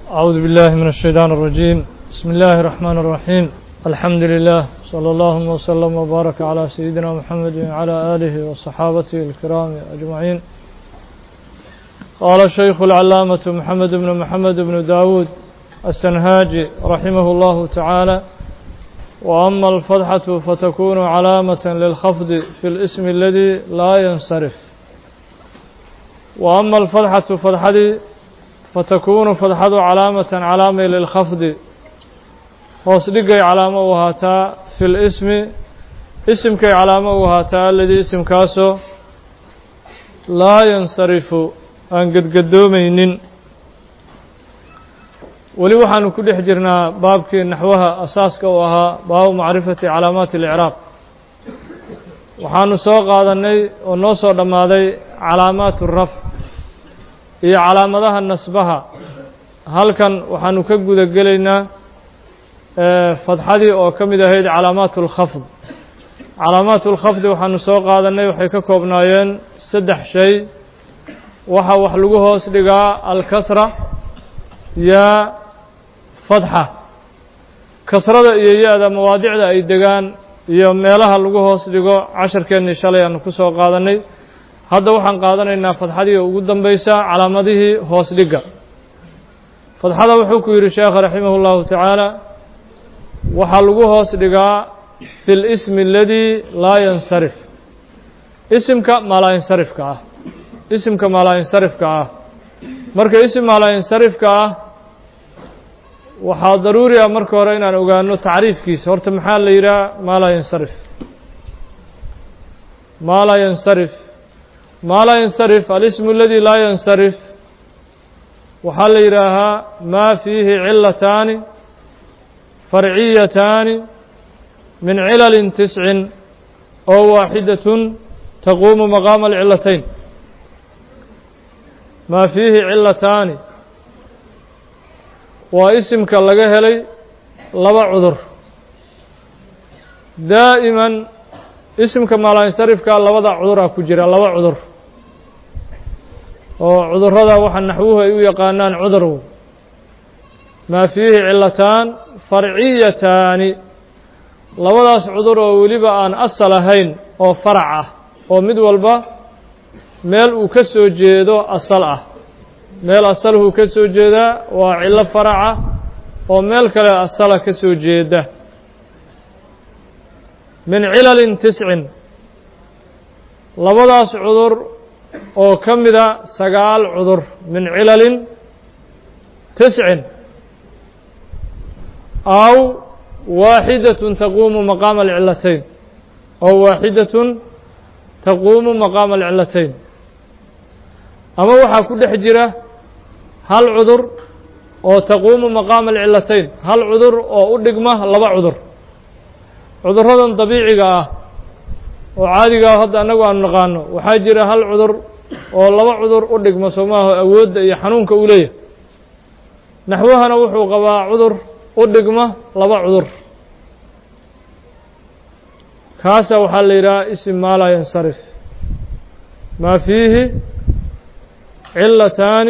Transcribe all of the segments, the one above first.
أعوذ بالله من الشيطان الرجيم بسم الله الرحمن الرحيم الحمد لله صلى الله وسلم وبارك على سيدنا محمد وعلى آله وصحابته الكرام أجمعين قال الشيخ العلامة محمد بن محمد بن داود السنهاجي رحمه الله تعالى وأما الفتحة فتكون علامة للخفض في الاسم الذي لا ينصرف وأما الفتحة فتحدي فتكون فتحة علامة علامة للخفض hoos dhigay calaamo u ahaataa fi lismi isimkay calaamo u ahaataa aladii isimkaasoo laa yansarifu aan gedgadoomaynin weli waxaanu ku dhex jirnaa baabkii naxwaha asaaska u ahaa baabu macrifati calaamaati اlicraab waxaanu soo qaadannay oo noo soo dhammaaday calaamaat rafc iyo calaamadaha nasbaha halkan waxaanu ka guda gelaynaa fadxadii oo ka mid ahayd calaamaat اlkhafd calaamaat اlkhafdi waxaanu soo qaadannay waxay ka koobnaayeen saddex shay waxa wax lagu hoos dhigaa alkasra yaa fadxa kasrada iyo ya-da mawaadicda ay degaan iyo meelaha lagu hoos dhigo casharkeennii shalay aanu ku soo qaadannay hadda waxaan qaadanaynaa fadxadii ugu dambaysa calaamadihii hoos dhigga fadxada wuxuu ku yidhi sheekha raximah اllahu tacaala waxaa lagu hoos dhigaa fi lismi aladii laa yansarif isimka maalaa-insarifka ah isimka maalaa-insarifka ah marka isim maalaa-insarifka ah waxaa daruuri ah marka hore inaan ogaano tacriifkiisa horta maxaa la yidhaha maa laa yansarif maa laa yansarif maa laa yansarif alismu aladi laa yansarif waxaa la yidhaahaa maa fiihi cilataani farciyataani min cilalin tiscin oo waaxidatun taquumu maqaama alcilatayn maa fiihi cilataani waa isimka laga helay laba cudur daa'iman isimka maalainsarifkaa labada cuduraa ku jira laba cudur oo cudurrada waxa naxwuhu ay u yaqaanaan cudurw maa fiihi cilataan farciyataani labadaas cudur oo weliba aan asal ahayn oo farac ah oo mid walba meel uu ka soo jeedo asal ah meel asalhuu ka soo jeedaa waa cillo faraca oo meel kale asala ka soo jeeda min cilalin tiscin labadaas cudur oo ka mida sagaal cudur min cilalin tiscin aw waaxidatun taquumu maqaama alcilatayn aw waaxidatun taquumu maqaama alcilatayn ama waxaa ku dhex jira hal cudur oo taquumu maqaama alcilatayn hal cudur oo u dhigma laba cudur cudurradan dabiiciga ah oo caadiga ah hadda annagu aanu naqaano waxaa jira hal cudur oo laba cudur u dhigma soo maaha awoodda iyo xanuunka uu leeyahay naxwahana wuxuu qabaa cudur u dhigma laba cudur kaasa waxaa la yidhaha isim maa laa yansarif maa fiihi cilataani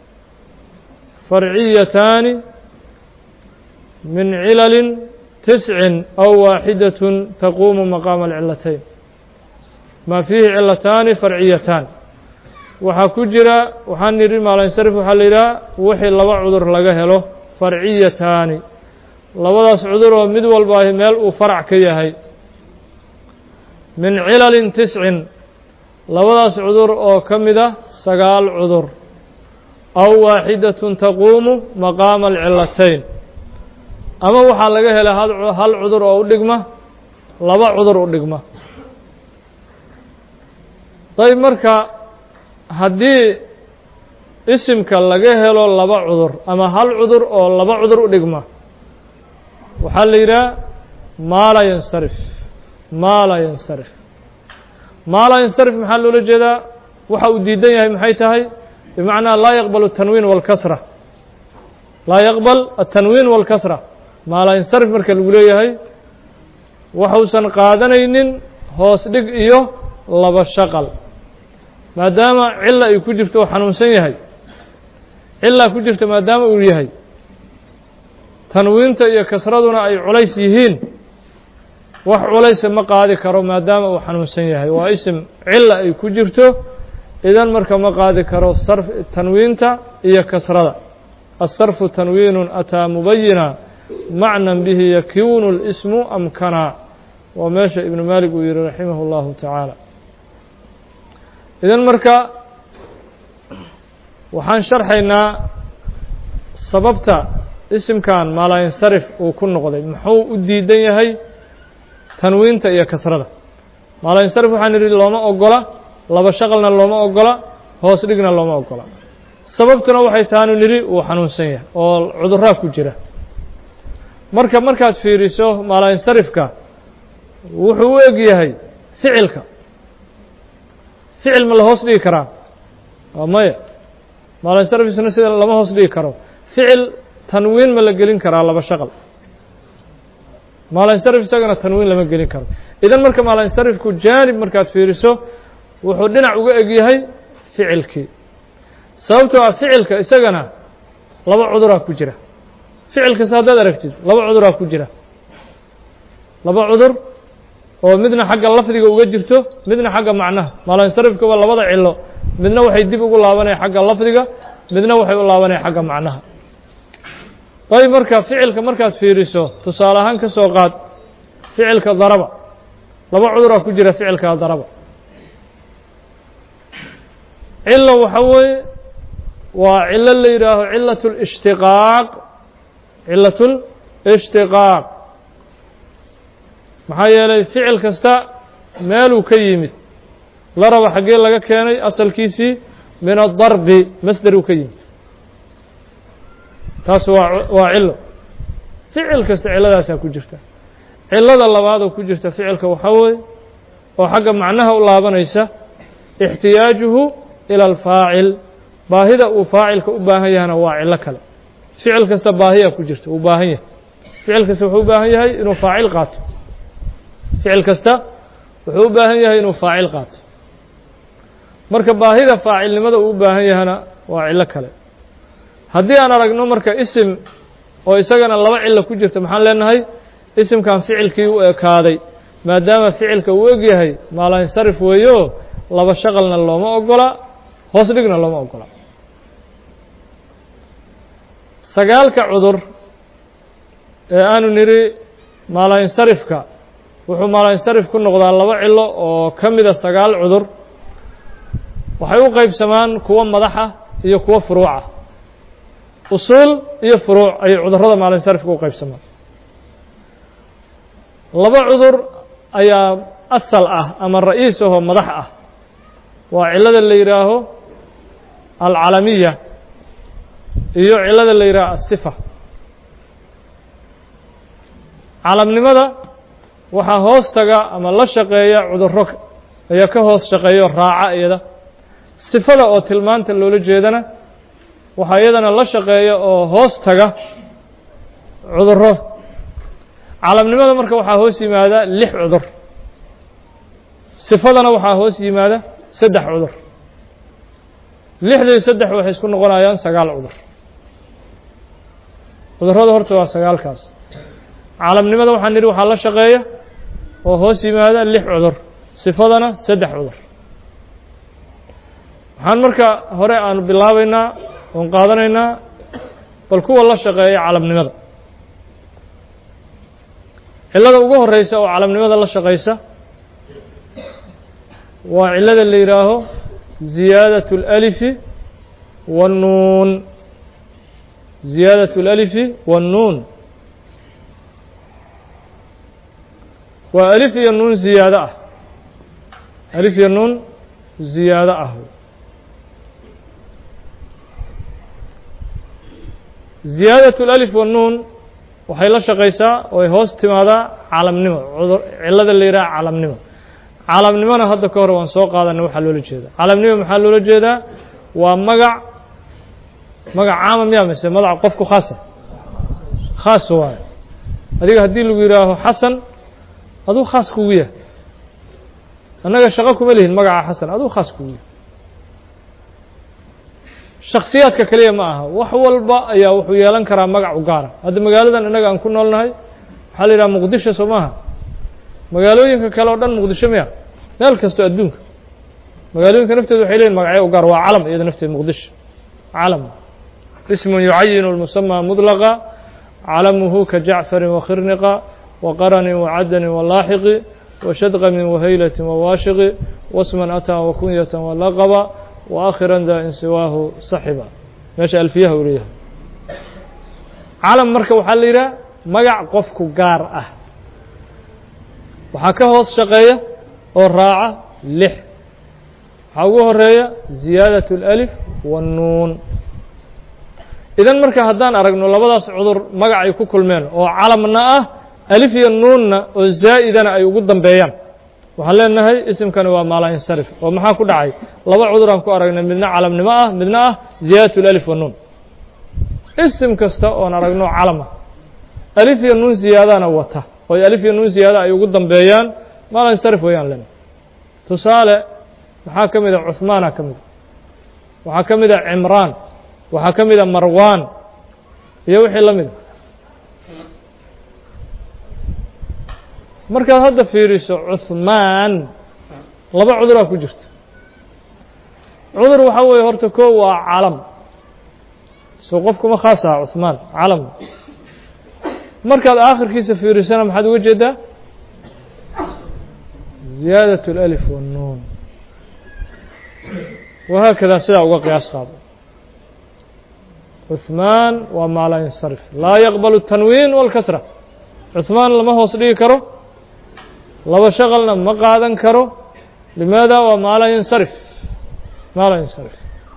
farciyataani min cilalin tiscin aw waaxidatun taquumu maqaama alcilatayn maa fiihi cilataani farciyataan waxaa ku jira waxaan nidhi maalansarif waxaa la yidhaha wixii laba cudur laga helo farciyataani labadaas cudur oo mid walba meel uu farac ka yahay min cilalin tiscin labadaas cudur oo ka mida sagaal cudur aw waaxidatun taquumu maqaama alcilatayn ama waxaa laga helay hal cudur oo u dhigma laba cudur u dhigma dayb marka haddii isimka laga helo laba cudur ama hal cudur oo laba cudur u dhigma waxaa la yidhaha maa laa yansarif maa laa yansarif maa laa yansarif maxaa loola jeedaa waxa uu diidan yahay maxay tahay bimacnaa laa yaqbal الtanwiin wاlkasra laa yaqbal الtanwiin wاlkasra maa laa yansarif marka lagu leeyahay waxuusan qaadanaynin hoos dhig iyo laba shaqal maadaama cilo ay ku jirto oo xanuunsan yahay cilaa ku jirta maadaama uu yahay tanwiinta iyo kasraduna ay culays yihiin wax culaysa ma qaadi karo maadaama uu xanuunsan yahay waa isim cila ay ku jirto idan marka ma qaadi karo sarf tanwiinta iyo kasrada الصرف تنوين أتى مبينا معنى به يكون الاسم أمكنا وماشى ابن مالك ويري رحمه الله تعالى إذن مركا waxaan sharxaynaa sababta isimkan maalaa yansarif uu ku noqday muxuu u diidan yahay tanwiinta iyo kasrada maalaa yansarif waxaan idhi looma ogola laba shaqalna looma ogola hoos dhigna looma ogola sababtuna waxay taanu nidhi uu xanuunsan yahay oo cuduraa ku jira marka markaad fiiriso maalayinsarifka wuxuu u eg yahay ficilka ficil ma la hoos dhigi karaa waa maya maalayinsarifisna sida lama hoos dhigi karo ficil tanwiin ma la gelin karaa laba shaqal maalayinsarif isagana tanwiin lama gelin karo idan marka maalayinsarifku jaanib markaad fiiriso wuxuu dhinac uga eg yahay ficilkii sababtoo ah ficilka isagana laba cuduraa ku jira ficil kasta haddaad aragtid laba cuduraa ku jira laba cudur oo midna xagga lafdiga uga jirto midna xagga macnaha maalansarifkaba labada cilo midna waxay dib ugu laabanaya xagga lafdiga midna waxay u laabanaya xagga macnaha dayb marka ficilka markaad fiiriso tusaale ahaan ka soo qaad ficilka daraba laba cuduraa ku jira ficilka daraba cilo waxa weeye waa cilo la yidhaaho cilaة اlاshtiqaaq cilaة اlاshtiqaaq maxaa yeelay ficil kasta meeluu ka yimid la raba xaggee laga keenay asalkiisii min aلdarbi masderuu ka yimid taas waa waa cilo ficil kasta ciladaasaa ku jirta cilada labaadoo ku jirta ficilka waxaa weeye oo xagga macnaha u laabanaysa اxtiyaajuhu ilى alfaacil baahida uu faacilka u baahan yahana waa cilo kale ficil kasta baahiyaa ku jirta uu baahan yahay ficil kasta wuxuu u baahan yahay inuu faacil qaato ficil kasta wuxuu u baahan yahay inuu faacil qaato marka baahida faacilnimada uu u baahan yahana waa cilo kale haddii aan aragno marka isim oo isagana laba cilo ku jirta maxaan leenahay isimkan ficilkii u ekaaday maadaama ficilka uu eg yahay maalansarif weeyo laba shaqalna looma ogola hoos dhigna looma ogola sagaalka cudur ee aanu nidhi maalayinsarifka wuxuu maalayinsarif ku noqdaa laba cilo oo ka mida sagaal cudur waxay u qeybsamaan kuwo madaxa iyo kuwo furuuca usuul iyo furuuc ayay cudurrada maalayinsarifka u qeybsamaan laba cudur ayaa asal ah ama ra'iis ahoo madax ah waa cilada la yidhaaho alcalamiya iyo cilada la yidhaaho asifa calamnimada waxaa hoos taga ama la shaqeeya cuduro ayaa ka hoos shaqeeyo raaca iyada sifada oo tilmaanta loola jeedana waxaa iyadana la shaqeeya oo hoos taga cuduro calamnimada marka waxaa hoos yimaada lix cudur sifadana waxaa hoos yimaada saddex cudur lixdii saddex waxay isku noqonayaan sagaal cudur cudurrada horta waa sagaalkaas caalamnimada waxaan nidhi waxaa la shaqeeya oo hoos yimaada lix cudur sifadana saddex cudur waxaan marka hore aanu bilaabaynaa oon qaadanaynaa bal kuwa la shaqeeya calamnimada cillada ugu horeysa oo calamnimada la shaqeysa waa cilada la yidhaaho ziyaadaة الأlifi والnuun ziyaadaة الأlifi والnuun waa alif iyo nuun ziyaado ah alif iyo nuun ziyaado ah ziyaadaة الأlif والnuun waxay la shaqeysaa oay hoos timaadaa calamnimo cilada la yidhaha calamnimo calamnimona hadda ka hor waan soo qaadanay waxaa loola jeedaa calamnimo maxaa loola jeedaa waa magac magac caama miya mise magac qofku khaasa khaas waayo adiga haddii lagu yidhaaho xasan aduu khaas kugu yahay annaga shaqo kuma lihin magaca xasan aduu khaas kugu yahay shaksiyaadka keliya ma aha wax walba ayaa wuxuu yeelan karaa magac u gaara hadda magaaladan innaga aan ku noolnahay waxaa la yidhaha muqdisho soo maaha magaalooyinka kale oo dhan muqdisho miya meel kastoo adduunka magaalooyinka nafteeda waxay leeyihin magacyo u gaar waa calam iyada nafteeda muqdisho calam ismun yucayinu lmusamaa mudlaqa calamuhu ka jacfarin wakhirniqa waqaranin wacadanin walaaxiqi washadqamin wahaylatin wawaashiqi wasman ataa wakunyatan walaqaba waakhiran daa in siwaahu saxiba meesha alfiyaha uu leeyahay calam marka waxaa la yidhaha magac qofku gaar ah waxaa ka hoos shaqeeya oo raaca lix waxaa ugu horeeya ziyaadaة اlأlif wanuun idan marka haddaan aragno labadaas cudur magac ay ku kulmeen oo calamna ah alif iyo nuunna oo zaa'idana ay ugu dambeeyaan waxaan leenahay isimkani waa maalayinsarif oo maxaa ku dhacay laba cudur aan ku aragnay midna calamnimo ah midna ah ziyaadaة اlأlif wanuun isim kasta oon aragno calama alif iyo nuun ziyaadana wata oo alif iyo nuun ziyaada ay ugu dambeeyaan maalayinsarif wayaan leenahay tusaale maxaa ka mid a cuhmaana ka mida waxaa ka mid a cimraan waxaa ka mid a marwan iyo wixii la mida markaad hadda fiiriso cuhmaan laba cuduraa ku jirta cudur waxaa weeye horta ko waa calam soo qofkuma khaas aha cuhmaan calam markaad aakhirkiisa fiirisana maxaad uga jeedaa ziyaadaة اlأlif wanuun wahaakadaa sidaa uga qiyaas qaado cuثmaan waa maa laa yansarif laa yaqbal الtanwiin wاlkasra cuثmaan lama hoos dhigi karo laba shaqalna ma qaadan karo limaada waa maa laa yansarif maa laa yansarif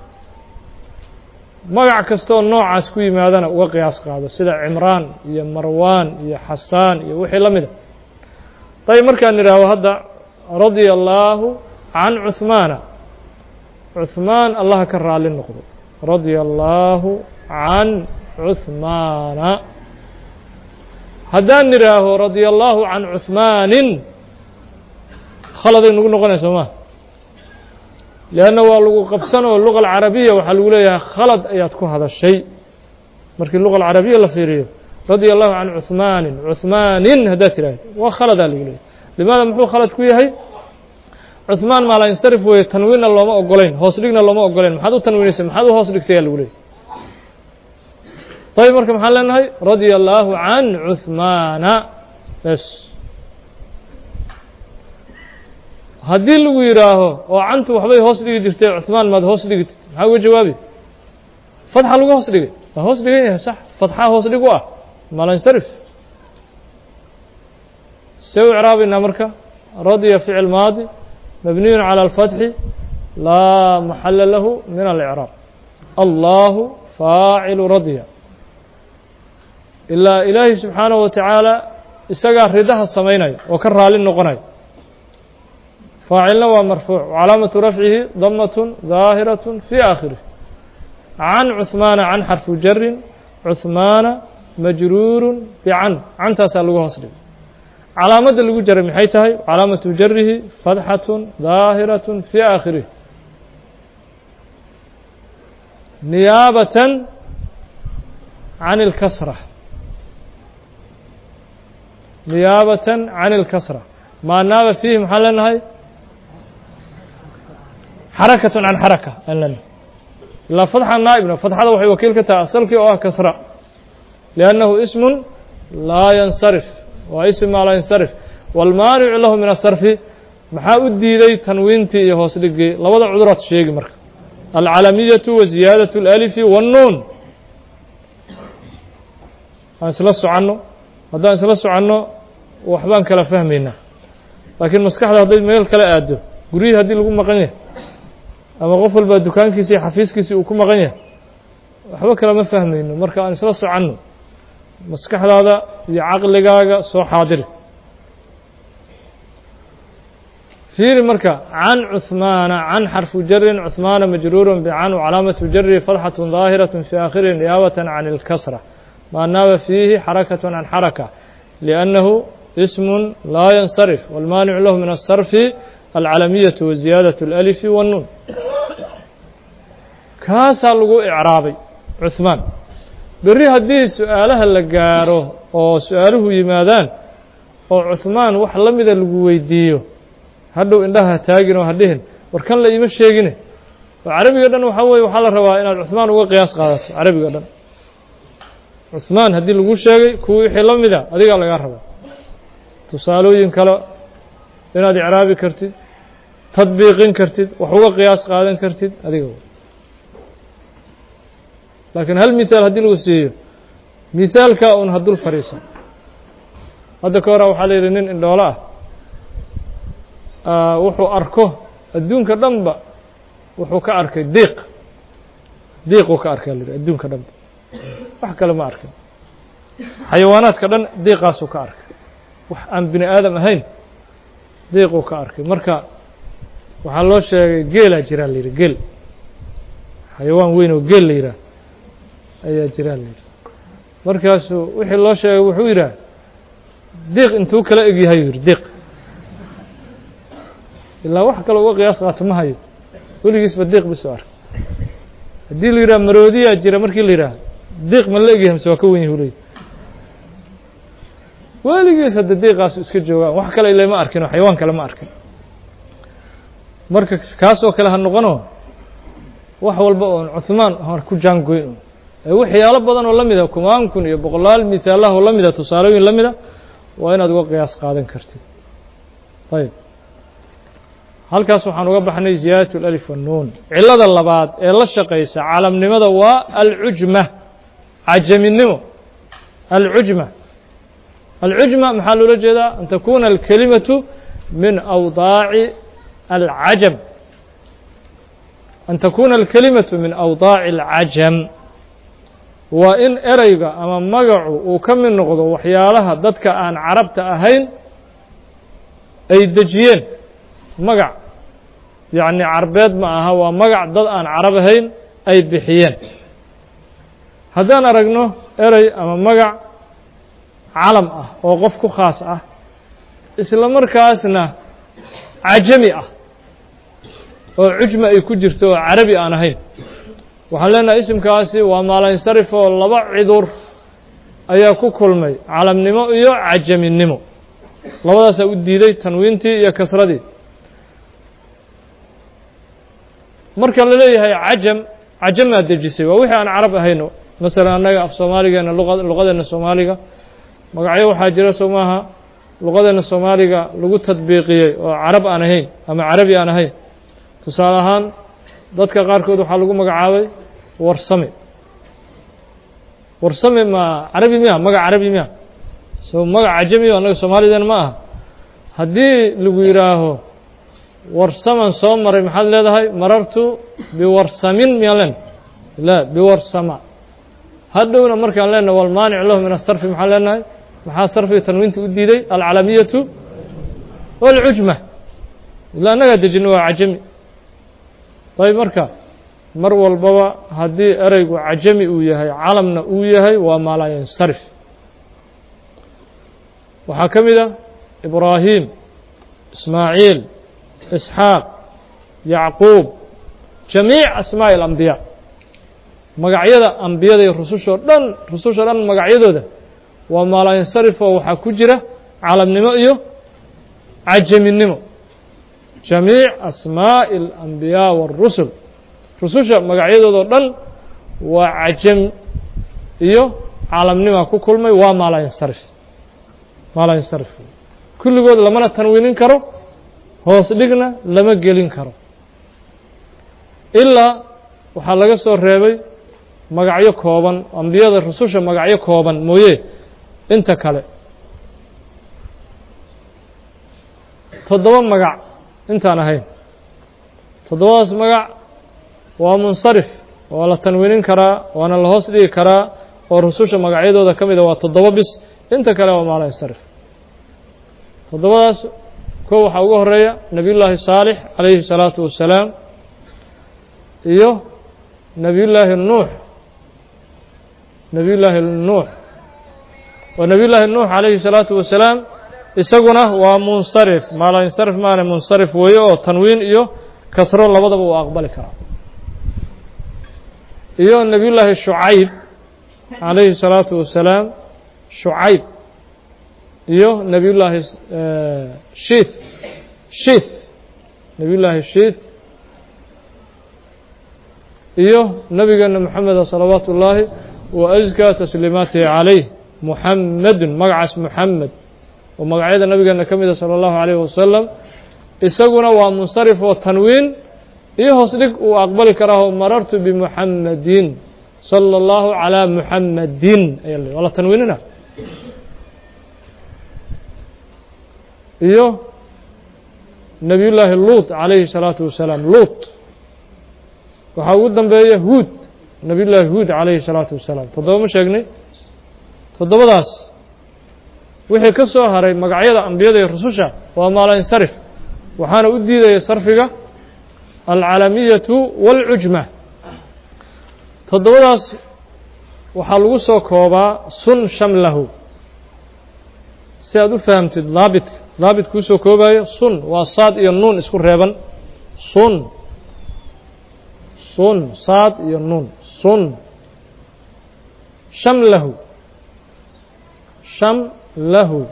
magac kastooo noocaas ku yimaadana uga qiyaas qaado sida cimraan iyo marwaan iyo xasaan iyo wixii la mida dayb markaan idhaaho hadda radia allaahu can cuثmaana cuثmaan allaha ka raali noqdo radia allaahu can cuثmaana haddaan idhaaho radia allaahu can cuثmaanin khaladay nagu noqonaya soo maa leanna waa lagu qabsan oo luga alcarabiya waxaa lagu leeyahay khalad ayaad ku hadashay markii luga alcarabiya la fiiriyo radia allahu can cuثmaanin cuثmaanin haddaad tidhaahdo waa khaladaa lagu leeyahay limaada muxuu khalad ku yahay cuثmaan maalayinsarif weeye tanwiinna looma ogolayn hoos dhigna looma ogolayn maxaad u tanwiinaysay maxaad u hoos dhigtaya lagu leeyahy dayb marka maxaan leenahay radia allaahu can cuثmaana bes haddii lagu yidhaaho oo cantu waxbay hoos dhigi jirtay cuثmaan maad hoos dhigitid maxaa uga jawaabi fatxa lagu hoos dhigay waa hoos dhigan yahay sax fatxa hoos dhig u ah maalayinsarif see u icraabaynaa marka radya ficil maadi mabniyu calى اlfatxi laa maxala lahu min alإcraab allahu faacilu radya ilaa ilaahi subxaanaه wa tacaala isagaa ridaha samaynaya oo ka raali noqonaya faacilna waa marfuuc calaamatu rafcihi damaة daahiraة fi aakhirih can cuثmaana can xarfu jarin cuثmaana majruuru bican cantaasaa lagu hoos dhigay calaamadda lagu jaray maxay tahay calaamatu jarihi fadxaة daahiraة fi aakhirih niyaabaة can اlkasra niyaabaة can اlkasra maa naaba fiihi maxaan leenahay xarakaة can xaraka aan leenahay ilaa fadxa naa'ibna fadxada waxay wakiil ka tahay asalkii oo ah kasra liannahu ism laa yansarif waa ism maa laa yansarif wاlmaanicu lahu min asarfi maxaa u diiday tanwiintii iyo hoos dhigii labada cuduraad sheegi marka alcalamiyaةu wa ziyaadaة اlأlifi wالnuun aan isla soconno haddaan isla soconno waxbaan kala fahmaynaa laakiin maskaxda hadday meel kala aado guryihii haddii lagu maqan yahay ama qof walbaa dukaankiisi iyo xafiiskiisii uu ku maqan yahay waxba kale ma fahmayno marka aan isla soconno maskaxdaada iyo caqligaaga soo xaadiri fiiri marka can cuثmaana can xarfu jarin cuثmaana majruuru bcan wcalaamatu jari fadxaة ظaahiraة fi aakhirihi niyaabaة can اlkasra maa naaba fiihi xarakaة can xaraka liأnnahu ism laa yansarif wاlmaanicu lahu min الsarfi alcalamiyaة wa ziyaadaة اlأlifi wالnuun kaasaa lagu icraabay cuhmaan berri haddii su-aalaha la gaaro oo su-aaluhu yimaadaan oo cuhmaan wax la mida lagu weydiiyo hadhow indhaha taagin oo ha dhihin war kan la iima sheegine oo carabiga dhan waxaa weye waxaa la rabaa inaad cuhmaan uga qiyaas qaadato carabiga dhan cuhmaan haddii lagu sheegay kuwii wixii la mida adigaa lagaa rabaa tusaalooyin kale inaad icraabi kartid tadbiiqin kartid wax uga qiyaas qaadan kartid adiga laakiin hal mihaal haddii lagu siiyo mihaalkaa un hadul fadhiisan hadda ka hora waxaa la yidhi nin indhoolo ah wuxuu arko adduunka dhanba wuxuu ka arkay diiq diiquu ka arkay la yidhi adduunka dhanba wax kale ma arkin xayawaanaadka dhan diiqaasuu ka arkay wax aan bini aadam ahayn diiquu ka arkay marka waxaa loo sheegay geelaa jiraa la yidhi geel xayawaan weyn oo geel la yidhaah ayaa jiraa la yidhi markaasuu wixii loo sheegay wuxuu yidhaah diiq intuu kala eg yahay yidhi diiq ilaa wax kale uga qiyaas qaato ma hayo weligiisba diiq bisoo arkay haddii la yidhaha maroodiyaa jira markii la yidhaah diiq ma la egyahay mise waa ka wen yahu leey weligiis hadda diiqaasu iska joogaan wax kale ile ma arkin oo xayawaan kale ma arkin marka kaasoo kale ha noqono wax walba oon cuhmaan hor ku jaangoyn ee waxyaalo badan oo la mida kumaan kun iyo boqolaal mihaalah oo la mida tusaalooyin la mida waa inaad uga qiyaas qaadan kartid ayb halkaas waxaan uga baxnay ziyaadat اlalif wannuun cilada labaad ee la shaqaysa calamnimada waa alcujma cajaminimo alcujma alcujma maxaa loola jeedaa an takuna alkelimatu min awdaaci alcajam an takuna alkelimatu min awdaaci alcajam waa in ereyga ama magacu uu ka mid noqdo waxyaalaha dadka aan carabta ahayn ay dejiyeen magac yacni carbeed ma aha waa magac dad aan carab ahayn ay bixiyeen haddaan aragno erey ama magac calam ah oo qof ku khaas ah isla markaasna cajami ah oo cujma ay ku jirto oo carabi aan ahayn waxaan leenahay isimkaasi waa maalansarif oo laba cidur ayaa ku kulmay calamnimo iyo cajaminimo labadaasaa u diiday tanwiintii iyo kasradii marka la leeyahay cajam cajamaa dejisay waa wixii aan carab ahayno masalan annaga af soomaaligeena luqa luqadeena soomaaliga magacyo waxaa jira soo maaha luqadeena soomaaliga lagu tadbiiqiyey oo carab aan ahayn ama carabi aan ahayn tusaale ahaan dadka qaarkood waxaa lagu magacaabay warsame warsame ma carabi miya magac carabi miya so magac cajami annaga soomaalideena ma aha haddii lagu yidhaaho warsaman soo maray maxaad leedahay marartu biwarsamin miyaan len la biwarsama hadhowna markaan leenahay walmaanic lahu min asarfi maxaan leenahay maxaa sarfiga tanwiinta u diiday alcalamiyatu walcujma ila annagaa dejino waa cajami ayb marka mar walbaba haddii ereygu cajami uu yahay calamna uu yahay waa maalayansarif waxaa ka mid a ibraahim ismaaciil isxaaq yacquub jamiic asmaaءi اlambiyaa magacyada ambiyada iyo rusushoo dhan rususha dhan magacyadooda waa maalayansarif oo waxaa ku jira calamnimo iyo cajaminimo jamiic asmaaءi اlambiyaa wاrusul rususha magacyadoodao dhan waa cajam iyo calamnima ku kulmay waa maalayansarif maalayansarif kulligood lamana tanwiinin karo hoos dhigna lama gelin karo ilaa waxaa laga soo reebay magacyo kooban ambiyada rususha magacyo kooban mooye inta kale toddoba magac intaan ahayn toddobadaas magac waa munsarif waa la tanwiinin karaa waana la hoos dhigi karaa oo rususha magacyadooda ka mida waa toddoba bis inta kale waa maalayansarif toddobadaas kow waxaa ugu horeeya nebiy llaahi saalix calayhi الsalaatu wasalaam iyo nebiy llaahi nuux nebiy llaahi nuux oo nebiy llaahi nuux calayhi الsalaatu wasalaam isaguna waa munsarif maalayansarif maana munsarif weeye oo tanwiin iyo kasro labadaba uu aqbali karaa iyo nebiyullaahi shucayb calayhi الsalaatu wasalaam shucayb iyo nebiyullaahi shiith shiith nebiyullaahi shiith iyo nabigeena moxameda salawaatu ullaahi wa askaa tasliimaatihi calayh muxamedun magacaas muxamed oo magacyada nabigeena ka mida salى اllahu عalayh wasalam isaguna waa munsarif oo tanwiin iyo hoos dhig uu aqbali karaaho marartu bimuxamedin salى اllahu عalى muxamedin aya l waa la tanwiinina iyo nabiy llaahi luut calayhi الsalaatu wasalaam luut waxaa ugu dambeeya huud nabiy llaahi huud calayhi الsalaatu wasalaam toddoba ma sheegnay toddobadaas wixii ka soo haray magacyada ambiyada iyo rususha waa maalinsarif waxaana u diidaya sarfiga alcalamiyatu wاlcujma toddobadaas waxaa lagu soo koobaa sun shamlahu si aad u fahamtid daabitka daabit kuu soo koobayo sun waa saad iyo nuun isku reeban sun sun saad iyo nuun sun shamlahu shamlahu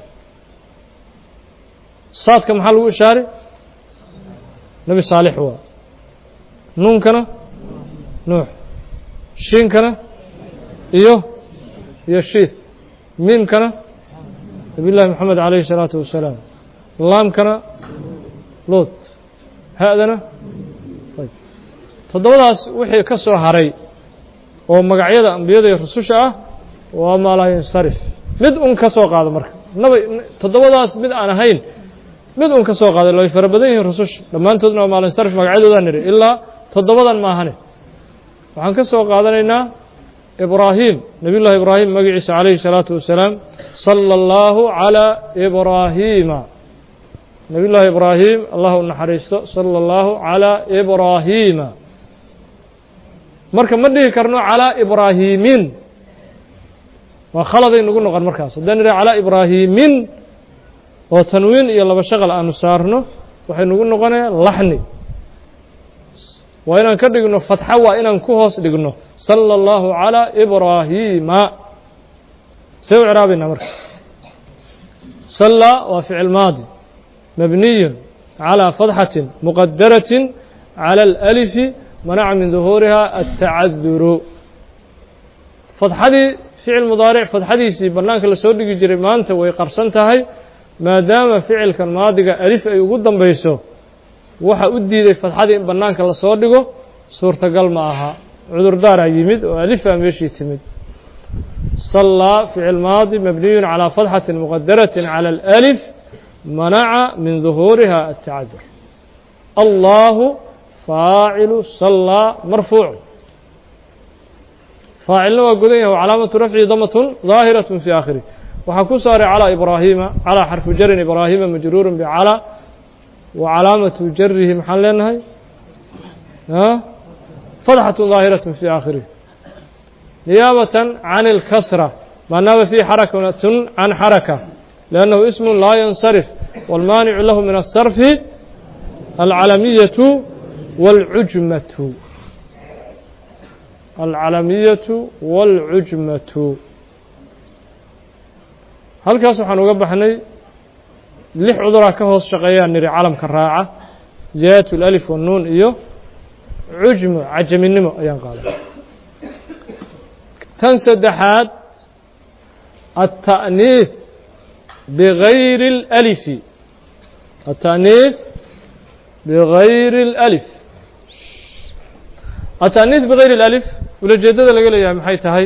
saadka maxaa lagu ishaari nebi saalix waa nuunkana nuux shiinkana iyo iyo shiith miimkana nabiy llaahi moxamed calayhi الsalaatu wasalaam laamkana lood ha-dana toddobadaas wixii ka soo haray oo magacyada ambiyada iyo rususha ah waa maalayinsarif mid un ka soo qaado marka naba toddobadaas mid aan ahayn mid un ka soo qaado way fara badan yihiin rususha dhammaantoodna waa maalinsarif magacyadoodaa niri ilaa toddobadan maahane waxaan ka soo qaadanaynaa ibraahim nabiy llahi ibraahim magaciisa calayhi الsalaatu wasalaam salى اllahu عalى ibraahiima nabiy llaahi ibraahim allah u naxariisto salى اllahu عalى ibraahiima marka ma dhihi karno calىa ibraahimin waa khaladay nagu noqon markaas haddaan idhaha calىa ibraahimin oo tanwiin iyo laba shaqal aanu saarno waxay nagu noqonaya laxni waa inaan ka dhigno fatxo waa inaan ku hoos dhigno salى اllahu عalى ibraahiima see u ciraabaynaa marka sallى waa ficil maadi mabniy عalى fatxaةi muqadaraة عalى اlأlifi manaca min duhuuriha الtacaduru fatxadii ficil mudaaric fatxadiisii bannaanka lasoo dhigi jiray maanta way qarsan tahay maadaama ficilkan maadiga alif ay ugu dambayso waxa u diiday fatxadii in bannaanka lasoo dhigo suurtagal ma aha cudurdaaraa yimid oo alifaa meeshii timid sallaa ficil maadi mabniyu calىa fatxati muqadaraةi calى اlأlif manaca min duhuuriha الtacadur allahu faacilu sallaa marfuuc faacilna waa godan yahay calaamatu rafci damatun ظaahiraة fi aakhirih waxaa ku saaray calى ibraahiima calى xarfu jarin ibraahiima majruuru bcalى wa calaamatu jarihi maxaan leenahay fatxaة ظaahiraة fi aakhirih نيابة عن الكسرة ما ناب فيه حركة عن حركة لأنه اسم لا ينصرف والمانع له من الصرف العلمية والعجمة العلمية والعجمة halkaas waxaan uga baxnay lix cuduraa ka hoos shaqeeyaan niri calamka raaca ziyaadatu اlalif wanuun iyo cujmo cajaminimo ayaan qaaday tan saddexaad التأنيiث بغayr الألف التأنيiث بغayr الألف التأنيiث بغayr الألف ulajeedada laga leeyahay maxay tahay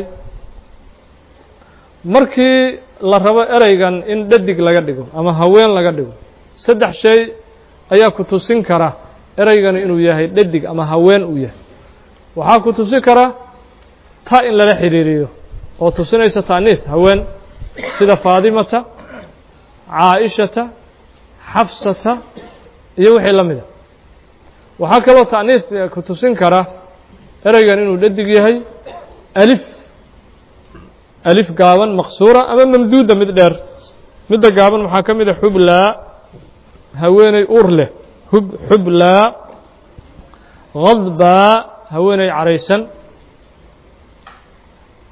markii la rabo ereygan in dhadig laga dhigo ama haween laga dhigo saddex shay ayaa ku tusin kara ereygani inuu yahay dhadig ama haween uu yahay waxaa ku tusi kara ta in lala xidhiiriyo oo tusinaysa taaniis haween sida faadimata caaishata xafsata iyo wixii la mida waxaa kaloo taaniis ku tusin kara ereygan inuu dhadig yahay alif alif gaaban maqsuura ama mamduuda mid dheer midda gaaban waxaa ka mid a xublaa haweeney uur leh hub xublaa hadbaa haweeney caraysan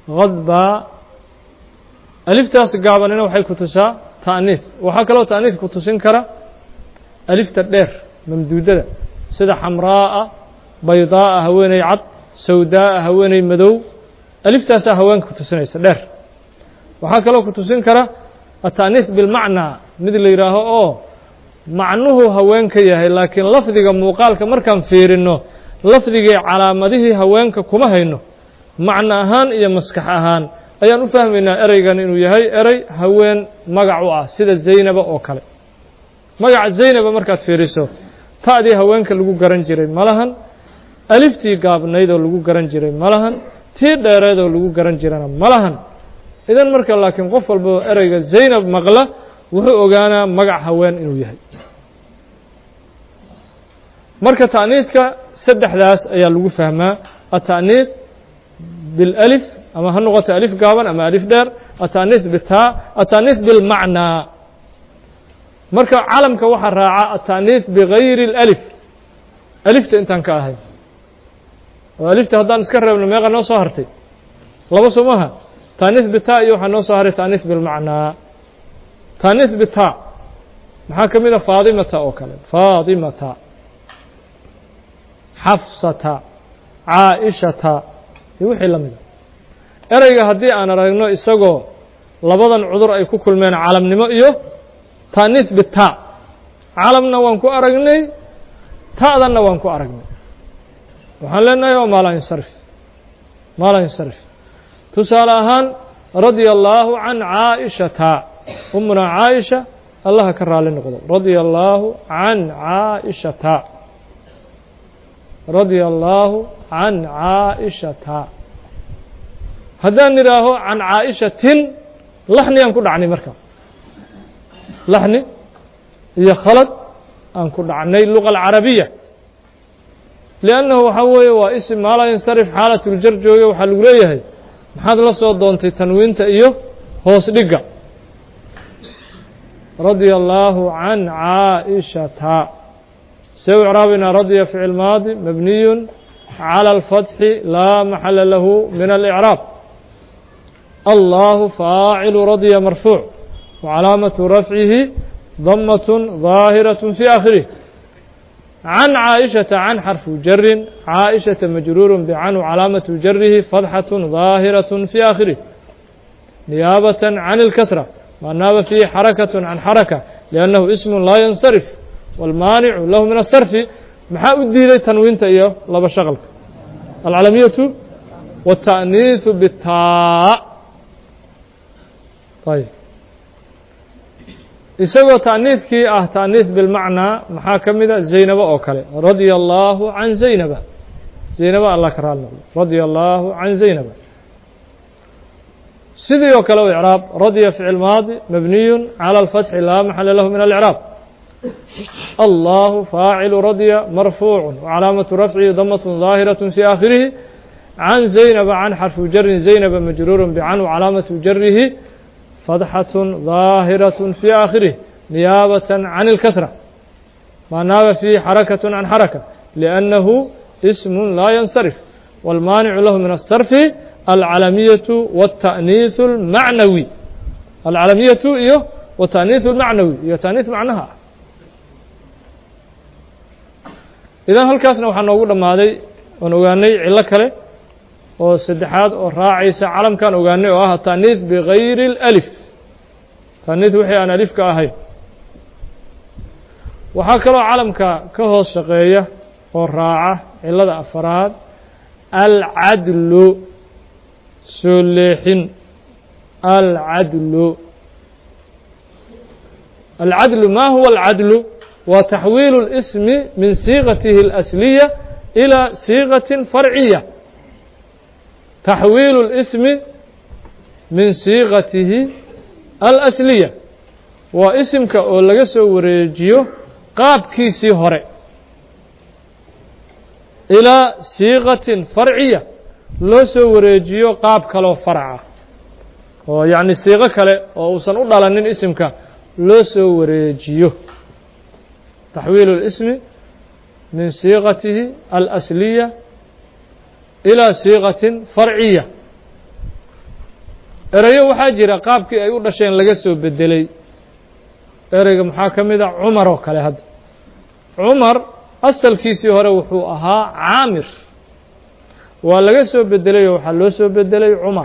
hadbaa aliftaas gaabanina waxay ku tusaa ta'niis waxaa kaloo ta'niis ku tusin kara alifta dheer mamduudada sida xamraa'a baydaa'a haweeney cad sawdaa'a haweeney madow aliftaasaa haweenka ku tusinaysa dheer waxaa kaloo ku tusin kara ata'niis bilmacnaa mid la yidhaaho oo macnuhu haweenka yahay laakiin lafdiga muuqaalka markaan fiirino lafdigii calaamadihii haweenka kuma hayno macno ahaan iyo maskax ahaan ayaan u fahmaynaa ereygan inuu yahay erey haween magac u ah sida zaynaba oo kale magaca zaynaba markaad fiiriso ta'dii haweenka lagu garan jiray malahan aliftii gaabnayd oo lagu garan jiray malahan tii dheereed oo lagu garan jirana malahan idan marka laakiin qof walba ereyga zaynab maqla wuxuu ogaanaa magac haween inuu yahay marka ta'niiska saddexdaas ayaa lagu fahmaa ata'niis bilalif ama ha noqoto alif gaaban ama alif dheer ata'niis bitaa ata'niis bilmacnaa marka calamka waxaa raaca ata'niis bigayri اlalif alifta intaan ka ahay oo alifta haddaan iska reebno meeqa noo soo hartay laba soo maha ta'niis bitaa iyo waxaa noo soo haray ta'niis bilmacnaa ta'niis bitaa maxaa ka mid a faadimata oo kale faadimata xafsata caaishata iyo wixii la mida ereyga haddii aan aragno isagoo labadan cudur ay ku kulmeen calamnimo iyo ta'niis bitaa calamna waan ku aragnay ta'danna waan ku aragnay waxaan leenahay waa maala insarif maala insarif tusaale ahaan radia allaahu can caaishata umuna caaisha allaha ka raali noqdo radia allaahu can caaishata radia allaahu can caaishata haddaan idhaaho can caaishatin laxniyaan ku dhacnay marka laxni iyo khalad aan ku dhacnay luga alcarabiya liannahu waxaa weeye waa isim maala yansarif xaalatuljar jooge waxaa lagu leeyahay maxaad la soo doontay tanwiinta iyo hoos dhigga radia allaahu can caaishata see u icraabina radya ficil maadi mabniyun calى اlfatxi laa maxala lahu min alicraab allahu faacilu radya marfuuc wacalaamatu rafcihi damaة ظaahiraة fi aakhirih can caaئiشhaةa can xarfu jarin caaئiشhaةa majruur bcan calaamaةu jarihi fadxaة ظaahiraة fi aakhirih niyaabaة can اlkasra ma naaba fiihi xarakaة can xaraka liannahu ism laa yansarif wاlmaanicu lahu min الsarfi maxaa u diiday tanwiinta iyo laba shaqalka alcalamiyatu wالtaأniiثu bitaa ayb isagoo ta'niidkii ah ta'niid bilmacnaa maxaa ka mida zaynaba oo kale radia allaahu can zaynaba zaynaba allah ka raali noqdo radia allaahu can zaynaba sidii oo kale u icraab radya ficil maadi mabniyun calى اlfatxi laa maxala lahu min alicraab allahu faacilu radya marfuucu wcalaamatu rafcihi damaة ظaahiraة fi aakhirihi can zaynaba can xarfu jarin zaynaba majruur bcan wcalaamatu jarihi fadxaة ظaahiraة fi aakhirih niyaabaة can اlkasra ma naaba fiihi xarakaة can xaraka liأnnahu ism laa yansarif wاlmaanicu lahu min الsarfi alcalamiyaةu wالtaأniiث اlmacnawi alcalamiyatu iyo wataأniiث اlmacnawi iyo taأniiث macnaha ah idan halkaasna waxaa noogu dhammaaday oon ogaanay cilo kale oo saddexaad oo raacaysa calamkaan ogaanay oo ah taأniiث bigayri اlأlif taaniid wixii aan alifka ahayn waxaa kaloo calamka ka hoos shaqeeya oo raaca cilada afaraad alcadlu soo leexin alcadlu alcadlu ma huwa alcadlu waa taxwiilu اlismi min siiqatihi اlasliya ilى siiqaةi farciya taxwiilu اlismi min siiqatihi alasliya waa isimka oo laga soo wareejiyo qaabkiisii hore ilaa siiqatin farciya loo soo wareejiyo qaab kaloo farca oo yacni siiqo kale oo uusan u dhalanin isimka loo soo wareejiyo taxwiilu اlismi min siiqatihi alasliya ilaa siiqatin farciya erayo waxaa jira qaabkii ay u dhasheen laga soo bedelay ereyga maxaa ka mid a cumar oo kale hadda cumar asalkiisii hore wuxuu ahaa caamir waa laga soo bedelayoo waxaa loo soo bedelay cumar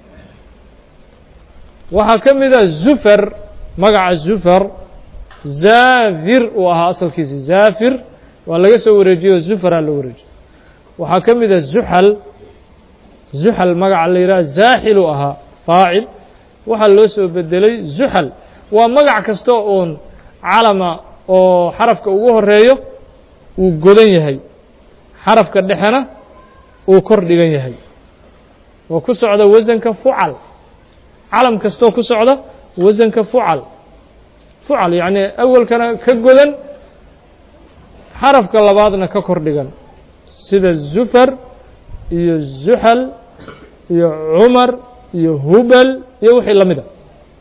waxaa ka mid a zufar magaca zufar zaafir uu ahaa asalkiisi zaafir waa laga soo wareejiyey oo zufaraa loo wareejiyey waxaa ka mid a zuxal zuxal magaca la yidhaha zaaxil uu ahaa faacil waxaa loo soo bedelay zuxal waa magac kasta uun calama oo xarafka ugu horeeyo uu godan yahay xarafka dhexena uu kor dhigan yahay oo ku socda wasanka fucal calam kastoo ku socda wasanka fucal fucal yacni awalkana ka godan xarafka labaadna ka kor dhigan sida zufar iyo zuxal iyo cumar iyo hubal iyo wixii la mid a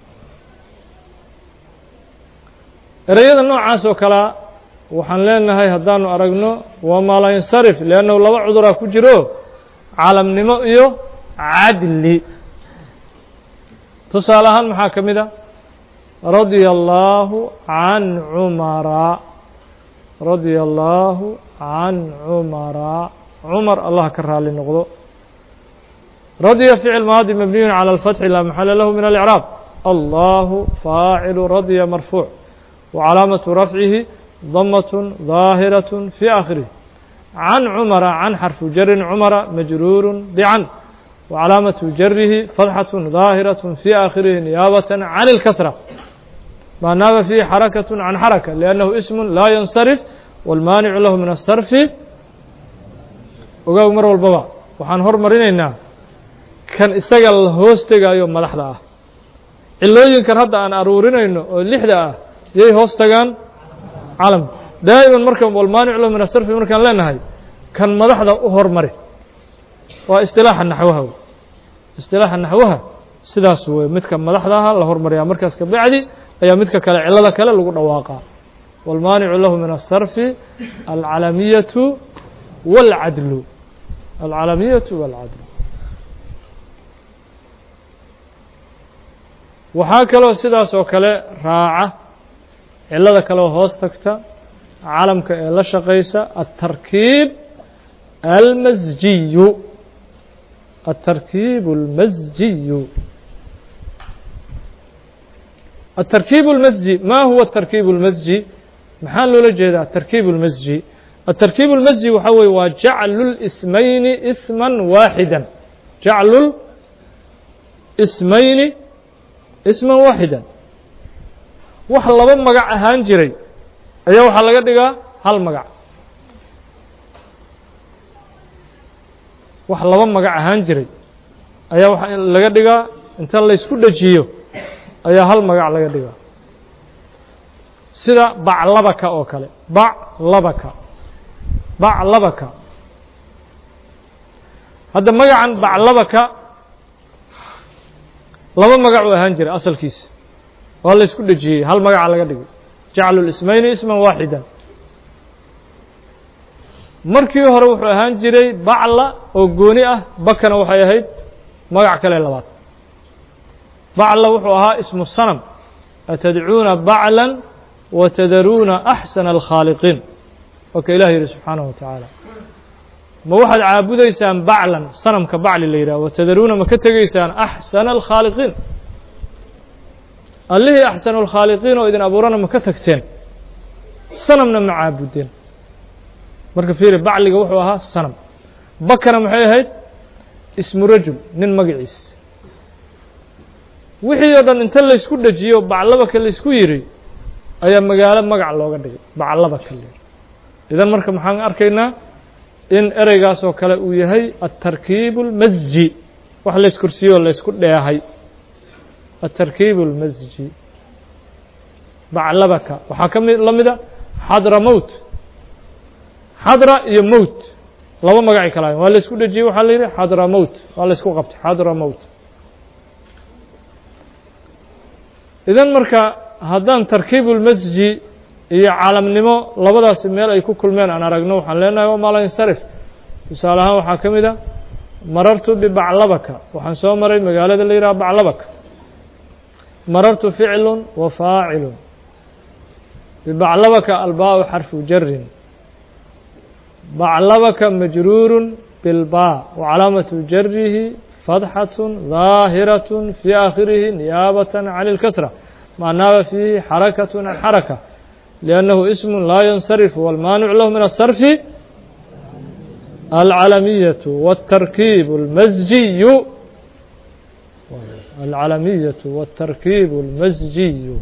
ereyada noocaas oo kalea waxaan leenahay haddaanu aragno waa maalaa yansarif liannahu laba cuduraa ku jiro calamnimo iyo cadli tusaale ahaan maxaa ka mid a radia allaahu can cumara radia allaahu can cumara cumar allah ka raali noqdo radya ficil maadi mabniyun calى اlfatxi laa maxala lahu min alicraab allahu faacilu radya marfuuc وcalaamaةu rafcihi damaة ظaahiraة fي aakhirih can cumara can xarfu jarin cumara majruur bcan وcalaamaةu jarihi fatxaة ظaahiraة fي aakhirihi niyaabaة can اlkasra ma naaba fiihi xarakaة can xaraka liأnnahu ism laa yansarif wاlmaanicu lahu min الsarfi ogaag mar walbaba waxaan hormarinaynaa kan isaga la hoos tegaayo madaxda ah cilooyinkan hadda aan aruurinayno oo lixda ah yay hoos tagaan calamka daa'iman marka walmaanic lahu min asarfi markaan leenahay kan madaxda u hormari waa istilaaxa naxwaha wey istilaaxa naxwaha sidaas wey midka madaxda aha la hormariyaa markaas ka bacdi ayaa midka kale cilada kale lagu dhawaaqaa walmaanicu lahu min asarfi alcalamiyatu wاlcadlu alcalamiyatu wاlcadlu waxaa kaloo sidaas oo kale raaca cilada kaleo hoos tagta calamka ee la shaqaysa الtarkiib almasjiyu الtarkiib اlmasjiyu الtarkiib اlmasji ma huwa الtarkiib اlmasji maxaa loola jeedaa tarkiib اlmasji الtarkiib اlmasji waxaa weye waa jaclu اlsmayni isma waaxida jaclu smayni isman waaxida wax laba magac ahaan jiray ayaa waxaa laga dhigaa hal magac wax laba magac ahaan jiray ayaa waxaa laga dhigaa inta laysku dhejiyo ayaa hal magac laga dhigaa sida baclabaka oo kale baclabaka baclabaka hadda magacan baclabaka laba magac uu ahaan jiray asalkiisa waa la isku dhejiyey hal magaca laga dhigay jaclu lismayni isman waaxida markii hore wuxuu ahaan jiray bacla oo gooni ah bakana waxay ahayd magac kale labaad bacla wuxuu ahaa ismu sanam atadcuuna bacla watadaruuna axsana alkhaaliqiin waa ka ilah yihi subxaanahu wa tacaala ma waxaad caabudaysaan baclan sanamka bacli la yidhah watadaruuna ma ka tegaysaan axsana alkhaaliqiin allihii axsanu alkhaaliqiin oo idin abuurana ma ka tagteen sanamna ma caabudeen marka fiiri bacliga wuxuu ahaa sanam bakana maxay ahayd ismu rajul nin magaciis wixii oo dhan inta laysku dhejiyo baclabaka laysku yidhi ayaa magaalo magac looga dhigay baclabaka la yidhi idan marka maxaan arkaynaa in ereygaas oo kale uu yahay aلtarkiib اlmasji wax layskursiiyo laysku dheehay aلtarkiib اlmasji baclabaka waxaa ka mi la mida xadra mowt xadra iyo mowt laba magacay kala waa laysku dhejiyey waxaa la yidhi xadra mowt waa laysku qabtay xadra mowt idan marka haddaan tarkiib اlmasji iyo calamnimo labadaasi meel ay ku kulmeen aan aragno waxaan leenahay waa maala insarif tusaale ahaan waxaa ka mid a marartu bibaclabaka waxaan soo maray magaalada la yidhaha baclabaka marartu ficlu wa faacilu bibaclabaka albaa xarfu jarin baclabaka majruuru bilbaa wacalaamatu jarihi fadxaة ظaahiraة fي aakhirihi niyaabaة can اlkasra maa naaba fiihi xarakaة can xaraka لأnnahu ism laa yansarif wاlmaanic lahu min الsarfi alcalamiyaة wالtarkiib اlmasjiyu alcalamiyaة wالtarkiib اlmasjiyu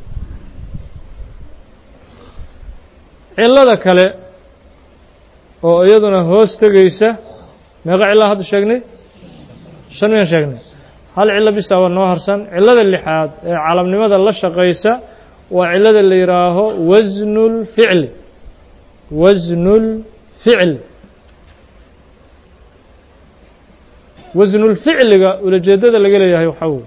cilada kale oo iyaduna hoos tegeysa meeqa cilaan hadda sheegnay shan miyaan sheegnay hal cillo bisa waa noo harsan cillada lixaad ee calamnimada la shaqaysa waa cillada la yidhaaho wasnu lficli wasnu lficli wasnulficliga ulajeedada laga leeyahay waxaa wey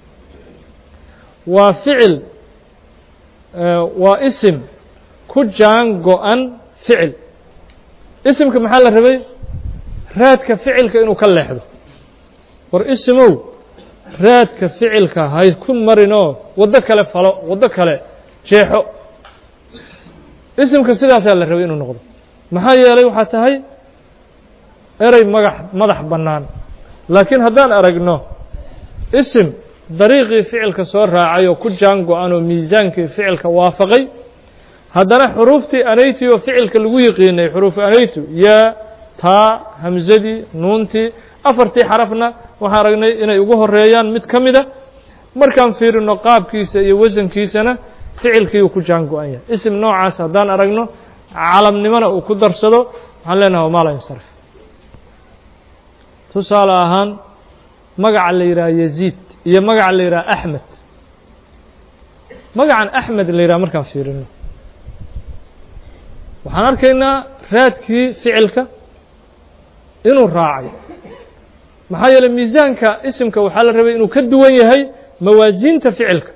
waa ficil waa isim ku jaan go-an ficil isimka maxaa la rabay raadka ficilka inuu ka leexdo war isimow raadka ficilka hay ku marinoo waddo kale falo waddo kale jeexo isimka sidaasaa la rabay inuu noqdo maxaa yeelay waxaa tahay erey magax madax bannaan laakiin haddaan aragno isim dariiqii ficilka soo raacay oo ku jaan go-an oo miisaankii ficilka waafaqay haddana xuruuftii anaytii oo ficilka lagu yiqiinay xuruufu anaytu yaa taa hamsadii nuuntii afartii xarafna waxaan aragnay inay ugu horeeyaan mid ka mida markaan fiirino qaabkiisa iyo wasankiisana ficilkii uu ku jaan go-an yahay isim noocaas haddaan aragno calamnimona uu ku darsado waxaan leenaha wamaala insarf tusaale ahaan magaca la yidhaha yaziid iyo magaca la yidhaha axmed magacan axmed la yidhaha markaan fiirino waxaan arkaynaa raadkii ficilka inuu raacay maxaa yeeley miisaanka isimka waxaa la rabay inuu ka duwan yahay mawaasiinta ficilka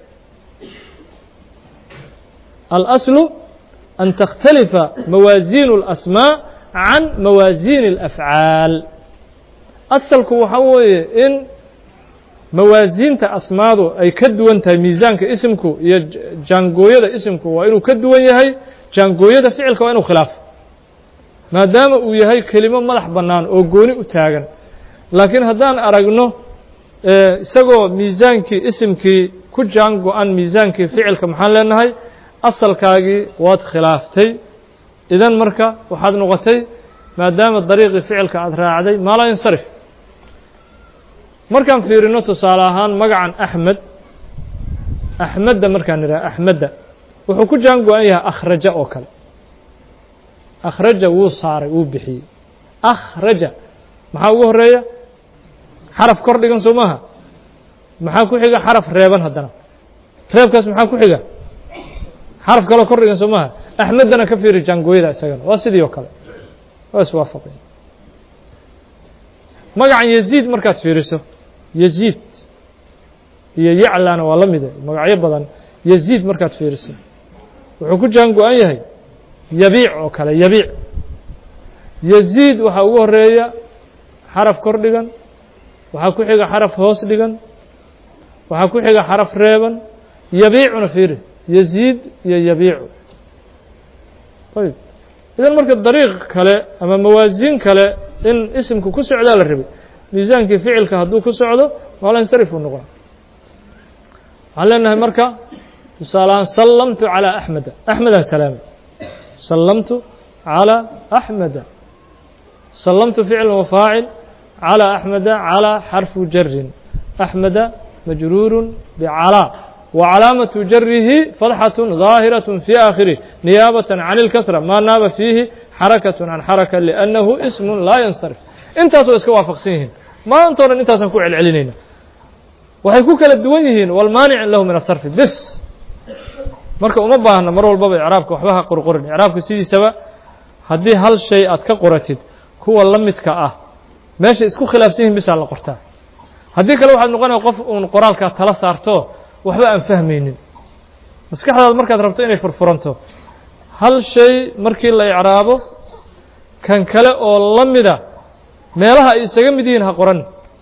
alaslu an takhtalifa mawaasiinu اlasmaa can mawaasiini اlafcaal asalku waxaa weeye in mawaasiinta asmaadu ay ka duwan tahay miisaanka isimku iyo jaangooyada isimku waa inuu ka duwan yahay jaangooyada ficilka waa inuu khilaafo maadaama uu yahay kelimo madax bannaan oo gooni u taagan laakiin haddaan aragno isagoo miisaankii isimkii ku jaan go-an miisaankii ficilka maxaan leenahay asalkaagii waad khilaaftay idan marka waxaad noqotay maadaama dariiqii ficilka aada raacday maa laa yansarif markaan fiirino tusaale ahaan magacan axmed axmedda markaan idhaha axmedda wuxuu ku jaan go-an yahay akhraja oo kale akhraja wuu saaray wuu bixiyey akhraja maxaa ugu horeeya xaraf kor dhigan soo maaha maxaa ku xiga xaraf reeban haddana reebkaas maxaa ku xiga xaraf kaloo kor dhigan soo maaha axmeddana ka fiiri jaangooyada isagana waa sidii oo kale waa iswaafaqay magacan yaziid markaad fiiriso yaziid iyo yaclana waa la mide magacyo badan yaziid markaad fiiriso wuxuu ku jaan go-an yahay yabiic oo kale yabiic yaziid waxaa ugu horeeya xaraf kor dhigan waxaa ku xiga xaraf hoos dhigan waxaa ku xiga xaraf reeban yabiicuna fiiri yaziid iyo yabiicu ayb idan marka dariiq kale ama mawaasiin kale in isimku ku socdaa la rabay miisaankii ficilka hadduu ku socdo maala insarif uu noqona waxaan leenahay marka tusaaleahaan sallamtu calىa axmeda axmedaan salaamay sallamtu calىa axmeda sallamtu ficl wafaacil calىa axmeda calىa xarfu jarin axmeda majruuru bcalىa وcalaamaة jarihi fadxaة ظaahiraة fي aakhirih niyaabaة can اlkasra maa naaba fiihi xarakaة can xaraka لأnnahu ism laa yansarif intaas waa iska waafaqsan yihiin maanta o dhan intaasaan ku celcelinayna waxay ku kala duwan yihiin wاlmaanic lahu min الsarfi bes marka uma baahna mar walbaba icraabka waxba ha qorqorin icraabka sidiisaba haddii hal shay aad ka qoratid kuwa la midka ah meesha isku khilaafsan yihin bisaa la qortaa haddii kale waxaad noqonaya qof uun qoraalkaa tala saarto waxba aan fahmaynin maskaxdaada markaad rabto inay furfuranto hal shay markii la icraabo kan kale oo la mida meelaha ay isaga mid yihiin ha qoran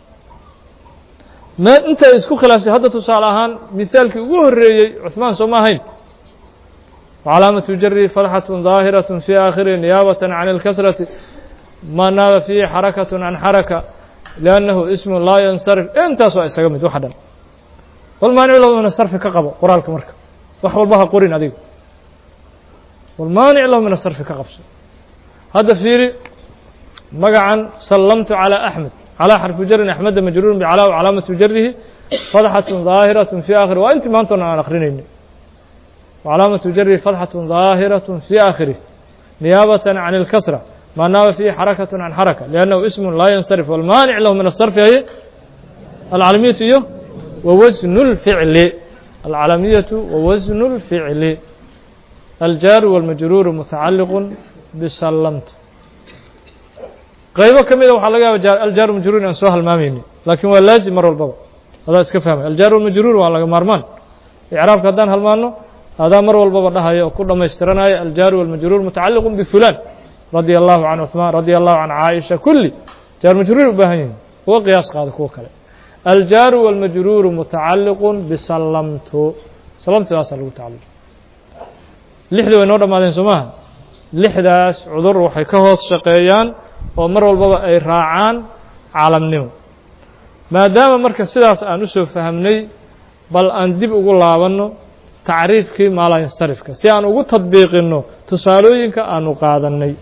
me inta ay isku khilaafsay hadda tusaale ahaan mihaalkii ugu horreeyey cuثmaan soo ma ahayn وcalaamaةu jari fatxaة ظaahiraة fي aakhiri niyaabaة can اlkasrati ma naaba fiihi xarakaة can xaraka لأnnahu ism laa yansarif intaas waa isaga mid wax dhan walmaanic lahu min asarfi ka qabo qoraalka marka wax walba ha qorin adiga walmaanic lahu min asarfi ka qabso hadda fiiri magacan sallamtu calى axmed calى xarfu jarin axmeda majruurun bcalaa calaamatu jarihi fatxaة ظaahiraة fي aakhiri waa intii maantona aan akrinayni وcلاaمة jرhi فتحة ظاahiرة في آkhره نياaبة عن الكسرة mا ناaب فيه حركة عن حركة لأنه اسم لا ينصرف والmاaنع لh من الصرف hy العلمية iyo وwزن الفعل العلمية وwزن الفعل الجار والمجرور متعلق بسلمت qaybo ka mida waxaa laga yaaba الجار مجrور aan soo halmaamayni lakin waa laaزم mar walbaba adaa iska fahmay الجار والمجrور waa laga maarmaan إعrاabka haddaan halmaano adaa mar walbaba dhahaya oo ku dhamaystiranaya aljaaru walmajruur mutacaliq bifulan radia allahu can cuثmaan radia allahu can caaisha kulli jaar majruur u baahan yihin uga qiyaas qaada kuwa kale aljaaru walmajruuru mutacaliqu bisallamtu salamtidaasaa lagu tacalluq lixda way noo dhammaadeen soo maaha lixdaas cudur waxay ka hoos shaqeeyaan oo mar walbaba ay raacaan caalamnimo maadaama marka sidaas aan usoo fahamnay bal aan dib ugu laabanno tacriifkii maalayanstarifka si aan ugu tadbiiqinno tusaalooyinka aanu qaadannay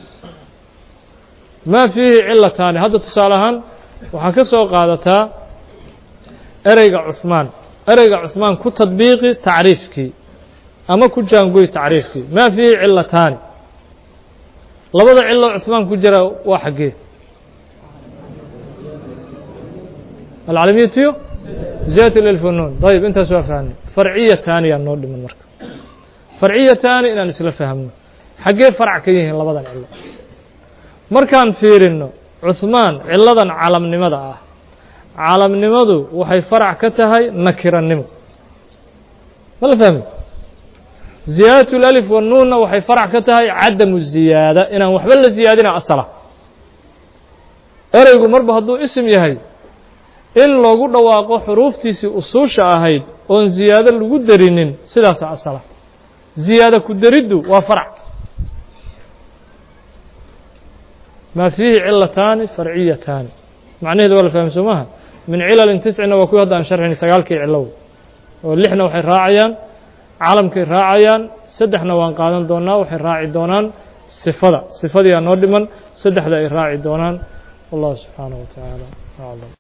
maa fiihi cilataani hadda tusaale ahaan waxaa ka soo qaadataa ereyga cuثmaan ereyga cuثmaan ku tadbiiqi tacriifkii ama ku jaangoy tacriifkii maa fiihi cilataani labada cilo cuثmaan ku jira waa xaggee alcalamiyatiyo ziyat lilfunuun dayib intaas waa fahnay farciyataani yaa noo dhiman marka farciyataani inaan isla fahmno xaggee farc ka yihiin labadan cilo markaan fiirinno cuثmaan ciladan calamnimada ah calamnimadu waxay farac ka tahay nakirannimo ma la fahmi ziyaadat اlalif wanuunna waxay farac ka tahay cadamu ziyaada inaan waxba la ziyaadina asala ereygu marba hadduu isim yahay in loogu dhawaaqo xuruuftiisii usuusha ahayd oon ziyaado lagu derinin sidaasa asala ziyaada ku deriddu waa farc maa fiihi cilataani farciyataani macnaheedu waa la fahmi soo maaha min cilalin tiscina waa kuwi hadda aan sharxin sagaalkii cilow oo lixna waxay raacayaan calamkay raacayaan saddexna waan qaadan doonaa waxay raaci doonaan sifada sifadii aa noo dhiman saddexda ay raaci doonaan wallahu subxaanaه wa tacaala aclam